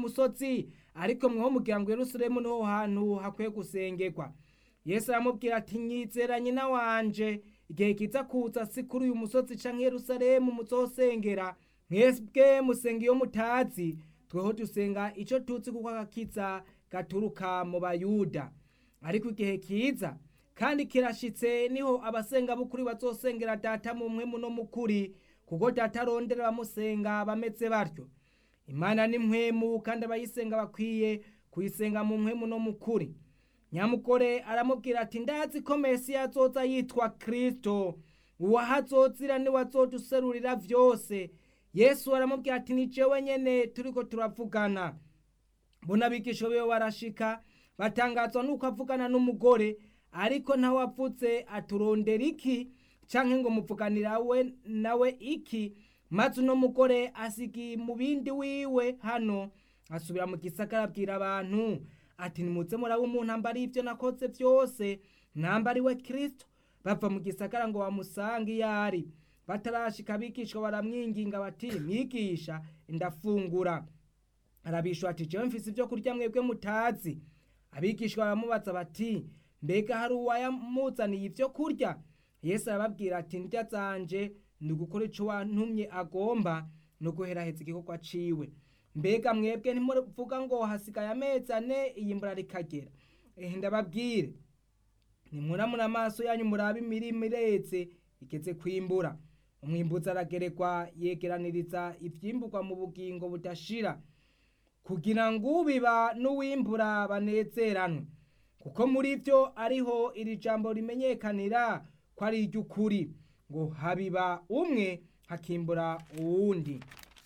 musozi ariko mweho mugira ngo yerusalemu niho hantu hakwiye gusengerwa yesu aramubwira ati nyizera nyina wanje igihe kiza kuza si kuri uyu musozi canke yerusalemu muzosengera mwebwe musenga iyo mutazi tweho dusenga ico tuzi kuko agakiza gaturuka mu bayuda ariko igihe kiza kandi kirashitse niho abasenga b'ukuri bazosengera data mu mpwemu no mukuri kuko data arondera abamusenga bameze batyo imana ni mpwemu kandi abayisenga bakwiye kuyisenga mu mpwemu no mukuri nyamugore aramubwira ati ndazi ko mesiya azoza yitwa kristo uwahazozira niwe azoduserurira vyose yesu aramubwira ati ni jewe nyene turiko turavugana mbona abigisha biwe barashika batangazwa nuko avugana n'umugore ariko ntawe avutse aturondera iki canke ngo muvuganira we nawe iki maze uno mugore asigiye mu bindi wiwe hano asubira mu gisagara abwira abantu ati nimuze muraba umuntu ambara ivyo nakoze vyose nambari we kristo bava mu gisagara ngo bamusange iyo ari batarashika abigishwa baramwinginga bati mwigisha ndafungura arabishwa ati jewe mfise ivyo kurya mwebwe mutazi abigishwa baramubaza bati mbega hari uwayamuzaniye ivyo kurya yesu arababwira ati ndya zanje ni ugukora ico wantumye agomba no guheraheza igikorwa ciwe mbega mwebwe ntimuvuga ngo hasigaye amezi ane iyimbura rikagera ehe ndababwire nimuramura amaso yanyu murabe imirima ireze igeze kwimbura umwimbuzi aragerekwa yegeraniriza ivyimburwa mu bugingo budashira kugira ngo ubiba n'uwimbura banezeranwe kuko muri vyo ariho iri jambo rimenyekanira ko ari iry'ukuri ngo habiba umwe hakimbura uwundi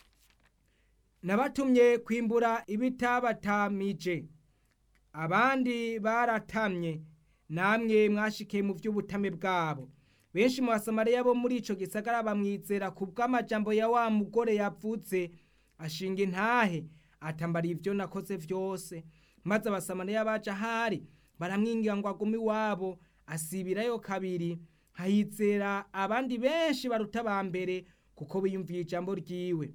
nabatumye kwimbura ibitabatamije abandi baratamye namwe mwashikiye mu vy'ubutame bwabo benshi mu basamariya bo muri ico gisagara bamwizera ku bw'amajambo ya wa mugore yavuze ashinga intahe atambara ivyo nakoze vyose maze abasamariya baje ahari baramwingira ngo agume iwabo asibirayo kabiri hahizera abandi benshi baruta ba mbere kuko biyumviye ijambo ryiwe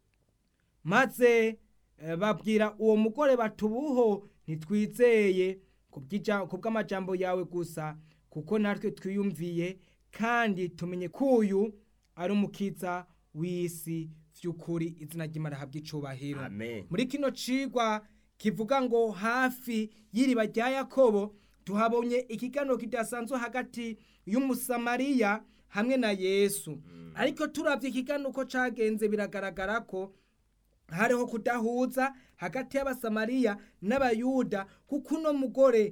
maze eh, babwira uwo mugore batubuho ntitwizeye ku bw'amajambo yawe gusa kuko natwe twiyumviye kandi tumenye ko uyu ari umukiza w'isi vy'ukuri izina ry'imana habwa icubahiro Amen. muri kino cigwa kivuga ngo hafi y'iriba rya yakobo tuhabonye ikiganiro kidasanzwe hagati y'umusamariya hamwe na yesu ariko turavye ikiganiro uko cagenze biragaragara ko hariho kudahuza hagati y'abasamariya n'abayuda kuko uno mugore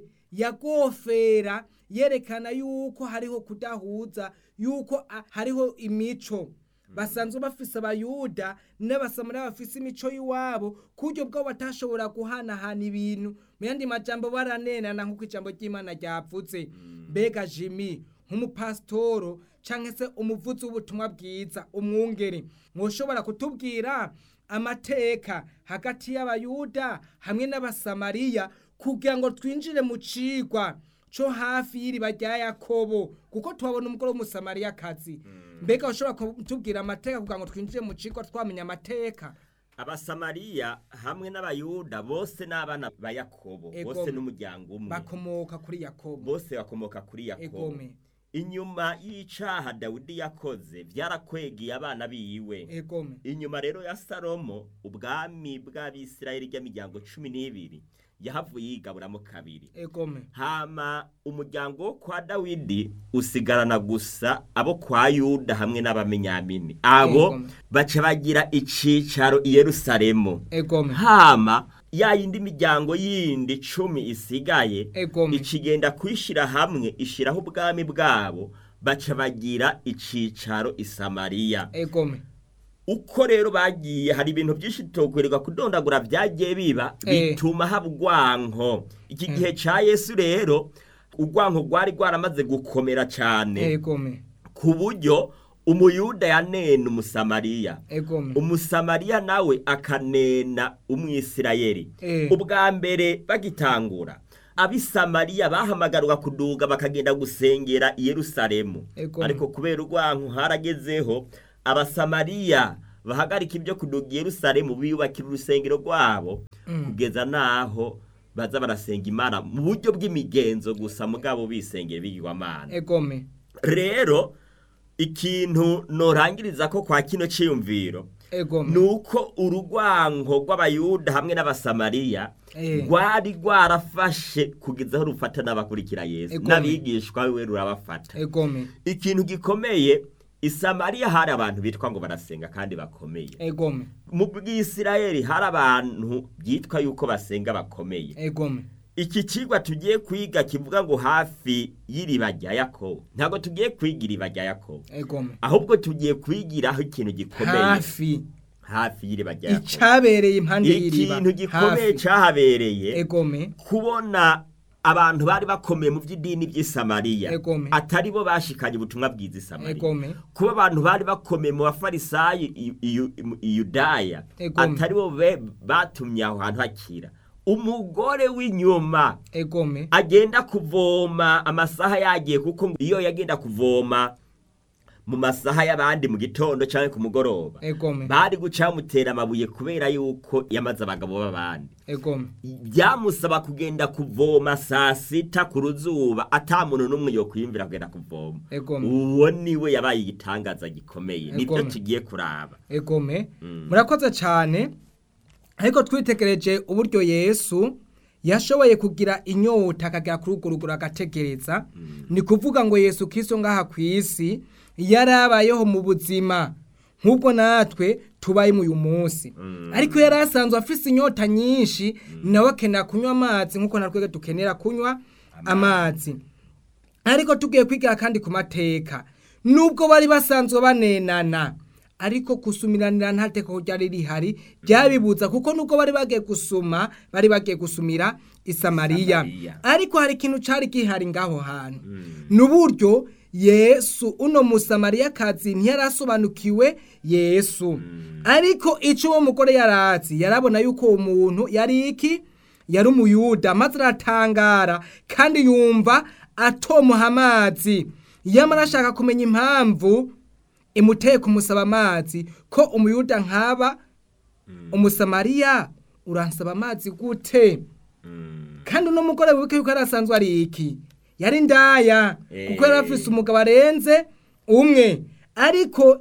yagofera yerekana yuko hariho kudahuza yuko a- hariho imico basanzwe bafise abayuda n'abasamariya bafise imico y'iwabo ku buryo bwabo batashobora guhanahana ibintu mu yandi majambo baranenana nk'uko ijambo ry'imana ryavuze mbega jimi nk'umupasitoro canke se umuvuzi w'ubutumwa bwiza umwungeri mwoshobora kutubwira amateka hagati y'abayuda hamwe n'abasamariya kugira ngo twinjire mu cigwa co hafi y'iriba rya yakobo kuko tuhabona umugore w'umusamariyakazi mbega ushobora kutubwira amateka kugira ngo twinjire mu cigwa twamenya amateka abasamariya hamwe n'abayuda bose n'abana ba yakobo Ego. bose n'umuryango umwe bakomoka kuri yakobo bose bakomoka kuri yakobo egome inyuma y'icaha dawidi yakoze vyarakwegeye abana biwe egome inyuma rero ya salomo ubwami bw'abisirayeli ry'imiryango cumi n'ibiri yahavuye yigaburamo kabiri egome hama umuryango wo kwa dawidi usigarana gusa abo kwa yuda hamwe n'abamenyamini abo Yego. baca bagira icicaro i yerusalemu egome hama ya yindi miryango yindi cumi isigaye egome ikigenda kwishira hamwe ishiraho ubwami bwabo baca bagira icicaro i samariya egome uko rero bagiye hari ibintu byinshi tutokwirirwa kudondagura byagiye biba Eh. bituma haba urwanko iki gihe ca yesu rero urwanko rwari rwaramaze gukomera cane egome ku buryo umuyuda yanena umusamariya egome umusamariya nawe akanena umwisirayeli Eh. ubwa mbere bagitangura abisamariya bahamagarwa kuduga bakagenda gusengera i yerusalemu Ego. ariko kubera urwanko haragezeho abasamariya bahagarika ibyo kuduga i yerusalemu biyubakira urusengero rwabo kugeza n'aho baza barasenga imana mu buryo bw'imigenzo gusa mugabo bisengera bigirwamana egome rero ikintu norangiriza ko kwa kino cyiyumviro egome ni uko urugwango rw'abayuda hamwe n'abasamariya Eh. rwari rwarafashe kugeza aho rufata n'abakurikira yesu Egome. n'abigishwa we rurabafata egome ikintu gikomeye isamariya hari abantu bitwa ngo barasenga kandi bakomeye egome mu bw'isirayeli hari abantu byitwa yuko basenga bakomeye egome iki kigwa tugiye kwiga kivuga ngo hafi y'iriba rya yakobo ntabwo tugiye kwiga iriba rya yakobo egome ahubwo tugiye kwigiraho ikintu gikomeye hafi hafi y'iriba rya yakobo icabereye impande y'iriba ikintu gikomeye hafi cyahabereye egome kubona abantu bari bakomeye mu by'idini by'isamariya Egome. atari bo bashikanye ubutumwa bwiza isamariya egome kuba abantu bari bakomeye mu bafarisayi i- i- i yudaya Egome. atari bo be- batumye aho hantu hakira umugore w'inyuma egome agenda kuvoma amasaha yagiye kuko iyo yagenda kuvoma mu masaha y'abandi mu gitondo cyangwa ku mugoroba egome bari guca bamutera amabuye kubera yuko yamaze abagabo b'abandi egome byamusaba kugenda kuvoma saa sita ku ruzuba ata muntu n'umwe yo kwiyumvira kugenda kuvoma Egome. uwo niwe yabaye igitangaza gikomeye nibyo Egome. tugiye kuraba egome Mm. murakoze cyane ariko twitegereje uburyo yesu yashoboye kugira inyota akagera kuri urwo rugero agategereza ni kuvuga ngo yesu kiso ngaha ku isi yarabayeho mu buzima nk'ubwo natwe tubaye uyu munsi ariko yari asanzwe afise inyota nyinshi nawe akenera kunywa amazi nk'uko natwe dukenera kunywa amazi ariko tugiye kwigira kandi ku mateka nubwo bari basanzwe banenana ariko gusumiranira nta teko ryari rihari byabibuza kuko nubwo bari bagiye gusuma bari bagiye gusumira isamariya Samariya. ariko hari ikintu cyari gihari ngaho hantu ni uburyo yesu uno musamariyakazi ntiyarasobanukiwe yesu ariko icyo uwo mugore yarazi yarabona yuko uwo muntu yari iki yari umuyuda maze aratangara kandi yumva atomuha amazi yamara ashaka kumenya impamvu imuteye kumusaba amazi ko umuyuda nkaba umusamariya uransaba amazi gute kandi uno mugore wibuke yuko yari asanzwe ari iki yari ndaya kuko yari afise umugabo arenze umwe ariko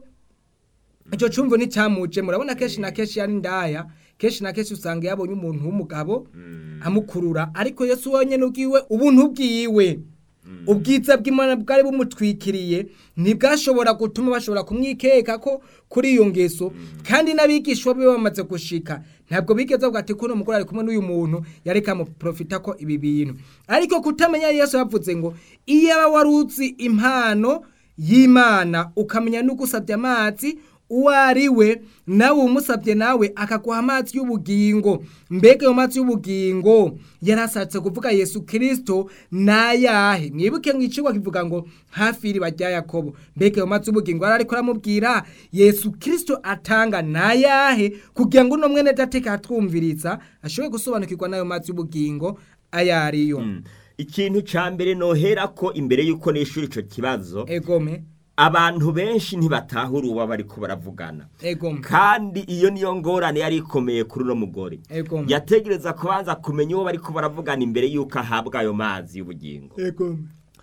icyo cyumvo nticyamuje murabona kenshi na kenshi yari ndaya kenshi na kenshi usanga yabonye umuntu w'umugabo amukurura ariko yesu wenyine ubwiwe ubuntu bwiwe ubwiza bw'imana bwari bumutwikiriye ntibwashobora gutuma bashobora kumwikeka ko kuri iyo ngeso kandi n'abigishwa be bamaze gushika ntabwo bigeze bavuga ati kuno mugore ari kumwe n'uyu muntu yari kamuprofita ko ibi bintu ariko kutamenya yesu yavuze ngo iyo aba wari uzi impano y'imana ukamenya n'ugusabye amazi uwo ari we nawe umusabye nawe akaguha amazi y'ubugingo mbega ayo mazi y'ubugingo yarashatse kuvuga yesu kirisito nayahe mwibuke mu icigwa kivuga ngo hafi y'iriba rya yakobo mbega ayo mazi y'ubugingo yari ariko aramubwira yesu kirisito atanga nayahe kugira ngo uno mwene dateka atwumviriza ashobore gusobanukirwa n'ayo mazi y'ubugingo ayo ariyo ikintu cya mbere nohera ko imbere y'uko nishyura icyo kibazo egome abantu benshi ntibatahura uwo bari ko baravugana egome kandi iyo niyo ngorane yari ikomeye kuri uno mugore egome yategereza kubanza kumenya uwo bari ko baravugana imbere y'uko ahabwa ayo mazi y'ubugingo egome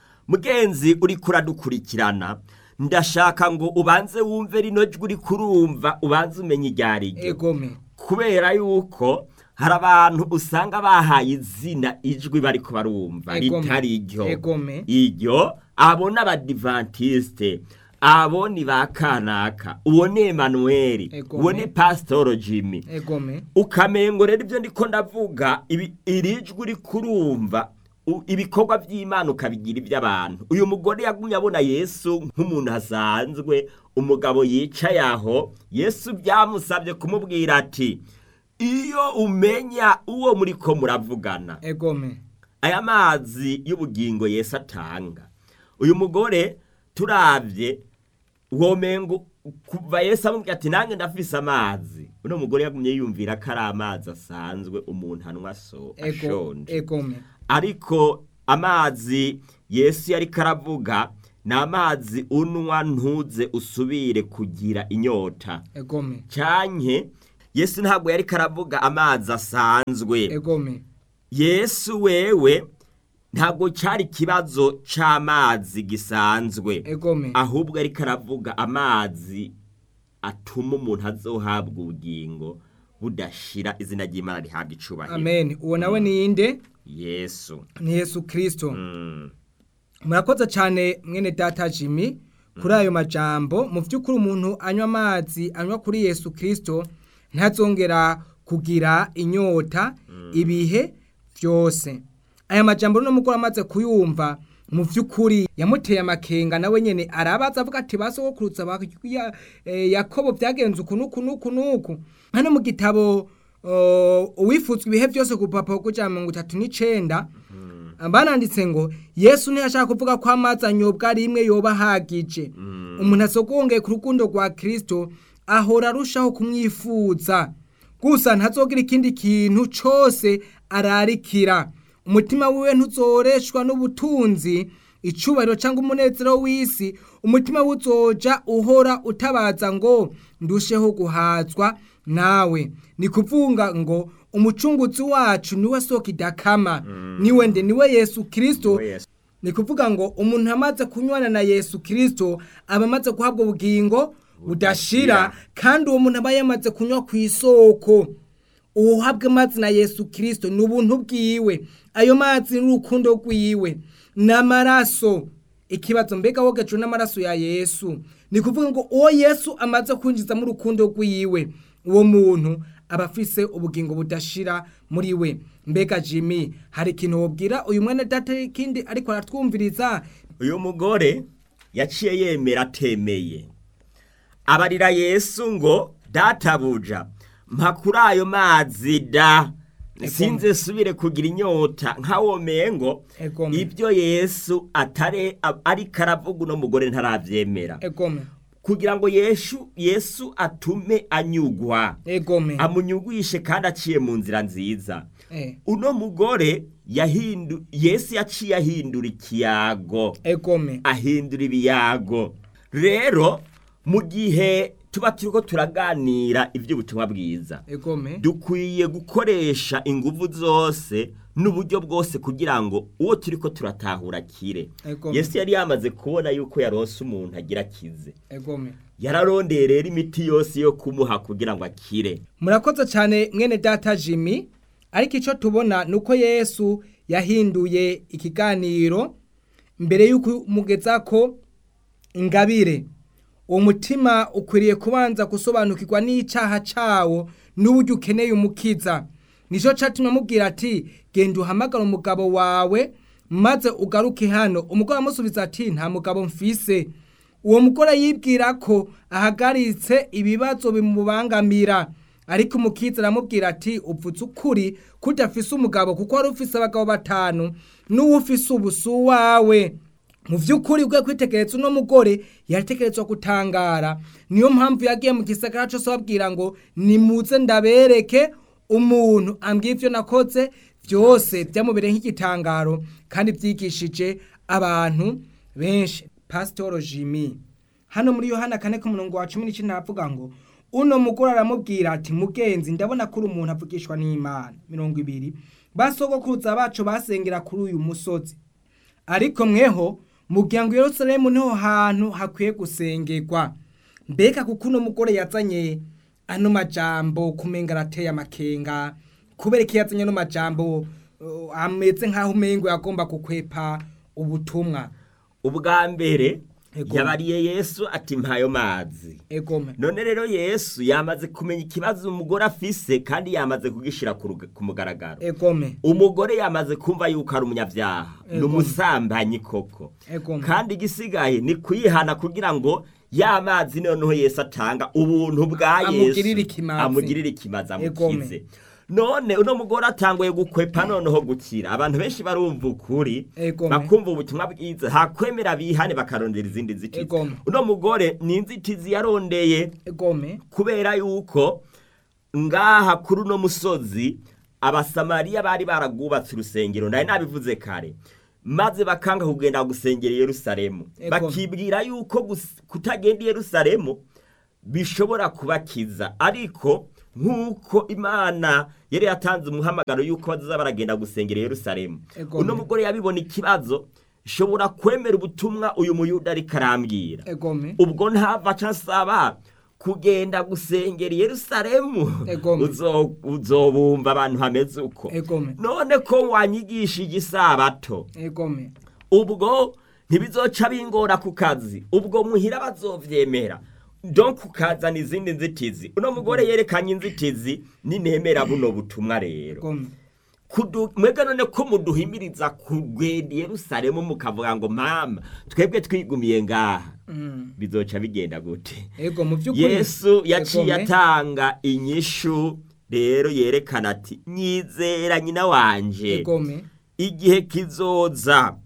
mugenzi uri kuradukurikirana ndashaka ngo ubanze wumve rino jwi uri kurumva ubanze umenye iryo ari ryo egome kubera yuko hari abantu usanga bahaye izina ijwi bari ko barumva Egome. ritari iryo Egome. iryo abo ni abadivantisite abo ni ba kanaka uwo ni emanuweli Egome. uwo ni pasitoro jimmy egome ukamengo rero ibyo ndiko ndavuga ibi- iri jwi uri kurumva u- ibikorwa by'imana ukabigira iby'abantu uyu mugore yagumye abona yesu nk'umuntu asanzwe umugabo yicaye aho yesu byamusabye kumubwira ati iyo umenya uwo muri ko muravugana egome aya mazi y'ubugingo yesu atanga uyu mugore turabye womengo kuva yesu amubwira ati nange ndafise amazi uno mugore yagumye yumvira ko ari amazi asanzwe umuntu anywa so ego ashonje egome ariko amazi yesu yari karavuga ni amazi unwa ntuze usubire kugira inyota egome canke yesu ntabwo yari karavuga amazi asanzwe egome yesu wewe ntabwo cyari ikibazo c'amazi gisanzwe egome ahubwo ariko aravuga amazi atuma umuntu azohabwa ubugingo budashira izina ry'imana rihabwa icubahiro amen uwo nawe ni inde yesu ni yesu kirisito Mm. murakoze cyane mwene data jimmy kuri ayo majambo mu by'ukuri umuntu anywa amazi anywa kuri yesu kirisito ntazongera kugira inyota ibihe byose aya majambo rero mugore amaze kuyumva mu by'ukuri yamuteye amakenga nawe nyine arabaza avuga ati ba sogokurutsa ba ya- eh, yakobo byagenze uku n'uku n'uku n'uku hano mu gitabo uh, uwifutswe ibihe byose ku rupapuro rw'ijana mirongo itatu n'icenda bananditse ngo yesu ntiyashaka kuvuga ko amazi anyobwa rimwe yoba ahagije umuntu asogongeye ku rukundo rwa kirisito ahora arushaho kumwifuza gusa ntazogira ikindi kintu cyose ararikira umutima wiwe ntuzoreshwa n'ubutunzi icubahiro cyangwa umunezero w'isi umutima we uzoja uhora utabaza ngo ndusheho guhazwa nawe ni kuvuga ngo umucunguzi wacu niwe soko idakama niwe nde niwe yesu kirisito Niwe Yesu. ni kuvuga ngo umuntu amaze kunywana na yesu kirisito aba amaze guhabwa ubugingo budashira kandi uwo muntu aba yamaze kunywa ku isoko uhabwe amazi na yesu kirisito ni ubuntu bwiwe ayo mazi ni urukundo rwiwe n'amaraso ikibazo mbega wogejwe n'amaraso ya yesu ni kuvuga ngo uwo yesu amaze kwinjizamo urukundo rwiwe uwo muntu aba afise ubugingo budashira muri we mbega jimmy hari ikintu wobwira uyu mwene data ikindi ariko aratwumviriza uyu mugore yaciye yemera atemeye abarira yesu ngo databuja mpa kuri ayo mazi da sinze subire kugira inyota nkawomeye ngo Egome. ibyo yesu atare a- ariko aravuga uno mugore ntarabyemera egome kugira ngo yesu yesu atume anyugwa egome amunyugwishe kandi aciye mu nzira nziza Eh, uno mugore yahindu yesu yaciye ahindura ikiyago egome ahindura ibiyago rero mu gihe tuba turiko turaganira iby'ubutumwa bwiza egome dukwiye gukoresha inguvu zose n'uburyo bwose kugira ngo uwo turiko turatahura akire Egome. yesu yari yamaze kubona yuko yaronse umuntu agira akize egome yararondeye rero imiti yose yo kumuha kugira ngo akire murakoze cyane mwene data jimmy ariko icyo tubona ni uko yesu yahinduye ikiganiro mbere y'uko umugeza ko ingabire uwo mutima ukwiriye kubanza gusobanukirwa n'icyaha cyawo n'uburyo ukeneye umukiza nicyo cyatumye amubwira ati genda uhamagara umugabo wawe maze ugaruke hano umugore amusubiza ati nta mugabo mfise uwo mugore yibwira ko ahagaritse ibibazo bimubangamira ariko umukiza aramubwira ati upfutse ukuri ko udafise umugabo kuko wari ufise abagabo batanu n'uwo ufise ubu si uwawe mu by'ukuri ubwo kwitegereza uno mugore yatekerezwa gutangara niyo mpamvu yagiye mu gisagara cyose babwira ngo nimuze ndabereke umuntu ambwiye ibyo nakoze byose byamubereye nk'igitangaro kandi byigishije abantu benshi pasitoro jimmy hano muri yohana kane ku murongo wa cumi n'icyenda havuga ngo uno mugore aramubwira ati mugenzi ndabona ko uri umuntu avugishwa n'imana mirongo ibiri basogokuruza bacu basengera kuri uyu musozi ariko mweho mugira ngo Yerusalemu niho hantu hakwiye gusengerwa mbega kuko uno mugore yazanye ano majambo kumenga arateye amakenga kubera ko yazanye ano majambo uh, ameze nk'aho umengo yagomba gukwepa ubutumwa ubwa mbere Ego. yabariye yesu ati mpayo mazi egome none rero yesu yamaze kumenya ikibazo umugore afise kandi yamaze kugishira ku ruga- ku mugaragaro egome umugore yamaze kumva yuko ari umunyabyaha ni Ego. umusambanyi koko egome kandi igisigaye ni kuyihana kugira ngo ya mazi noneho yesu atanga ubuntu bwa Amugirire yesu ikimazi. amugirire ikimazi Egome. amukize none uno mugore atanguye gukwepa noneho gukira abantu benshi barumva ukuri Egome. bakumva ubutumwa bwiza hakwemera bihane bakarondera izindi nzitizi Egome. uno mugore ni inzitizi yarondeye egome kubera yuko ngaha kuri uno musozi abasamariya bari baragwubatse urusengero ndari nabivuze kare maze bakanga kugenda gusengera i yerusalemu Ego. bakibwira yuko gus- kutagenda i yerusalemu bishobora kubakiza ariko nk'uko imana yari yatanze umuhamagaro y'uko bazaza baragenda gusengera i yerusalemu Ego. uno mugore yabibona ikibazo shobora kwemera ubutumwa uyu muyuda ariko arambwira egome ubwo ntava aca asaba kugenda gusengera i yerusalemu Ego. Uzo- uzobumva abantu hameze uko egome none ko wanyigishije isabato egome ubwo ntibizoca bingora ku kazi ubwo muhira bazovyemera donc ukazana izindi nzitizi uno mugore yerekanye inzitizi ninemera buno butumwa rero egome Kudu- mwebwe none ko muduhimiriza kugenda i yerusalemu mukavuga ngo mama twebwe twigumiye ngaha Mm. bizoca bigenda gute ego mu by'ukuri yesu yaciye Egome. atanga inyishu rero yerekana ati nyizera nyina wanje egome igihe kizoza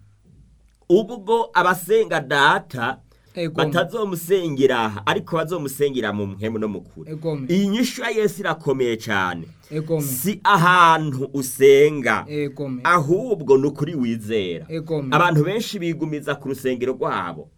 ubwo abasenga data egome batazomusengera aha ariko bazomusengera mu mpemu no mu kuri egome iyi nyishu ya yesu irakomeye cyane egome si ahantu usenga egome ahubwo ni ukuri wizera egome abantu benshi bigumiza ku rusengero rwabo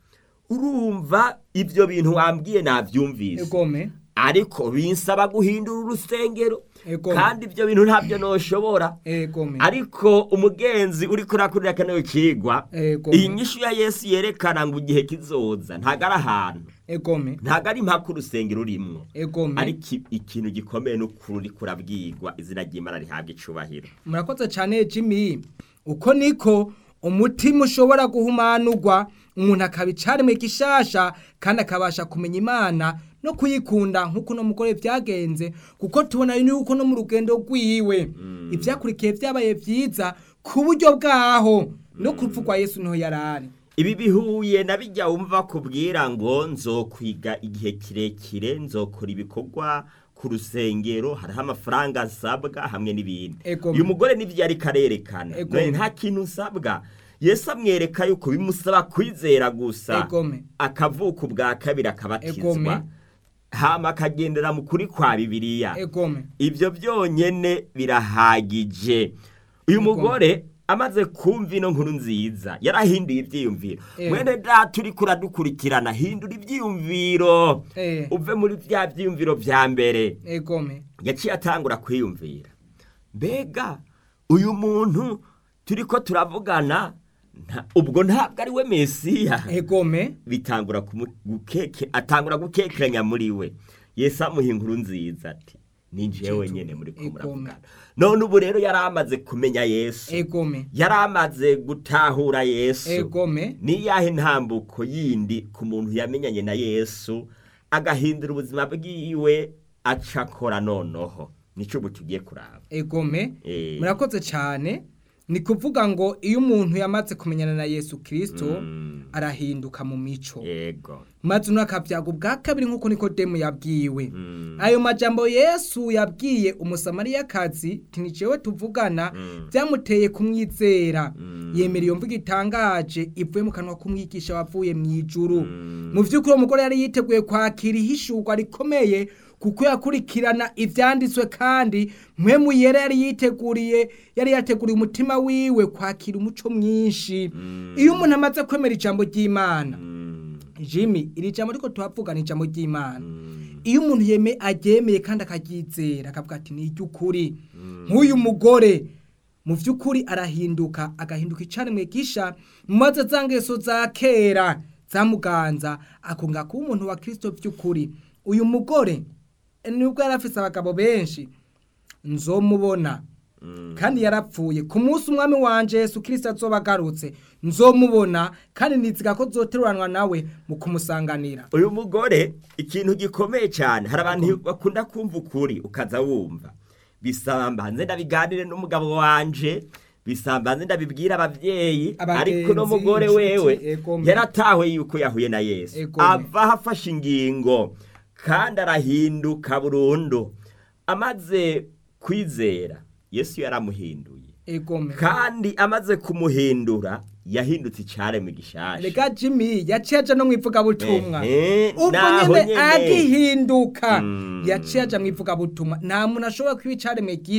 urumva ibyo bintu wambwiye nabyumvise egome ariko binsaba guhindura urusengero Egome. kandi ibyo bintu ntabyo noshobora egome ariko umugenzi uri kurakurira kano kigwa Egome. iyi nyishu ya yesu yerekana ngo igihe kizoza ntago ari ahantu egome ntago ari impaka urusengero urimwo egome ariko i- ikintu gikomeye n'ukuri uri kurabwirwa izina ry'imana rihabwa icubahiro murakoze cyane jimmy uko niko umutima ushobora guhumanurwa umuntu akaba icaremwe gishasha kandi akabasha kumenya imana no kuyikunda nk'uko uno mugore byagenze kuko tubona yuko no mu rugendo rwiwe ibyakurikiye byabaye byiza ku buryo bwaho no kuvugwa yesu niho yari ari ibi bihuye na bijya wumva kubwira ngo nzokwiga igihe kirekire nzokora ibikorwa ku rusengero hariho amafaranga nsabwa hamwe n'ibindi Ego. uyu mugore n'ibyo ariko arerekana Ego. none nta kintu usabwa yesu amwereka yuko bimusaba kwizera gusa egome akavuka ubwa kabiri Egome. akabatizwa hama akagendera mu kuri kwa bibiliya egome ibyo byonyine birahagije uyu mugore amaze kumva ino nkuru nziza yarahinduye ibyiyumviro Eh. mwene data uri kuradukurikirana hindura ibyiyumviro Eh. uve muri bya byiyumviro bya mbere egome yaciye atangura kwiyumvira mbega uyu muntu turi ko turavugana nta- ubwo ntabwo ari we mesiya egome bitangura kumu- gukeke atangura gukekeranya muri we yesu amuha inkuru nziza ati ni njyewe nyene muri ko Egome. muravugana none ubu rero yari amaze kumenya yesu egome yari amaze gutahura yesu egome niyahe ntambuko yindi ku muntu yamenyanye na yesu agahindura ubuzima bwiwe aca akora noneho nico ubu tugiye kuraba egome Eh. murakoze cyane ni kuvuga ngo iyo umuntu yamaze kumenyana na yesu kirisito Mm. arahinduka mu mico yego maze uno akabyaga ubwa kabiri nk'uko nikodemu yabwiwe Mm. ayo majambo yesu yabwiye umusamariyakazi tinicewe tuvugana Mm. byamuteye kumwizera Mm. yemera iyo mvugo itangaje ivuye mu kanwa k'umwigisha wavuye mu ijuru Mm. mu by'ukuri uwo mugore yari yiteguye kwakira ihishurwa rikomeye kuko yakurikirana ibyanditswe kandi mwe mu yera yari yiteguriye yari yateguriye umutima wiwe kwakira umuco mwinshi Mm. iyo umuntu amaze kwemera ijambo ry'imana Mm. jimmy iri jambo ariko tuhavuga ni ijambo ry'imana Mm. iyo umuntu yeme aryemeye kandi akaryizera akavuga ati ni iry'ukuri nk'uyu mugore mu by'ukuri arahinduka agahinduka icaremwe gisha maze za ngeso za kera zamuganza akunga kuba umuntu wa kirisito by'ukuri uyu mugore nubwo yari afise abagabo benshi nzomubona Mm. kandi yarapfuye ku munsi umwami wanje yesu kirisito azoba agarutse nzomubona kandi niziga ko zoteruranwa nawe mu kumusanganira uyu mugore ikintu gikomeye cyane hari abantu bakunda kumva ukuri ukaza wumva bisamba nze ndabiganire n'umugabo wanje bisamba nze ndabibwira ababyeyi Abagenzi, ariko no mugore inshuti, wewe egome. yaratawe yuko yahuye na yesu Egome. ava afashe ingingo kandi arahinduka burundu amaze kwizera yesu yaramuhinduye egome kandi amaze kumuhindura yahindutse icyaremwe gishasha reka jimmy yaciye aja no mu ivugabutumwa Ehe, ubwo naho nyene nyene. agihinduka Mm. yaciye aja mu ivugabutumwa nta muntu ashobora kwiba icaremwe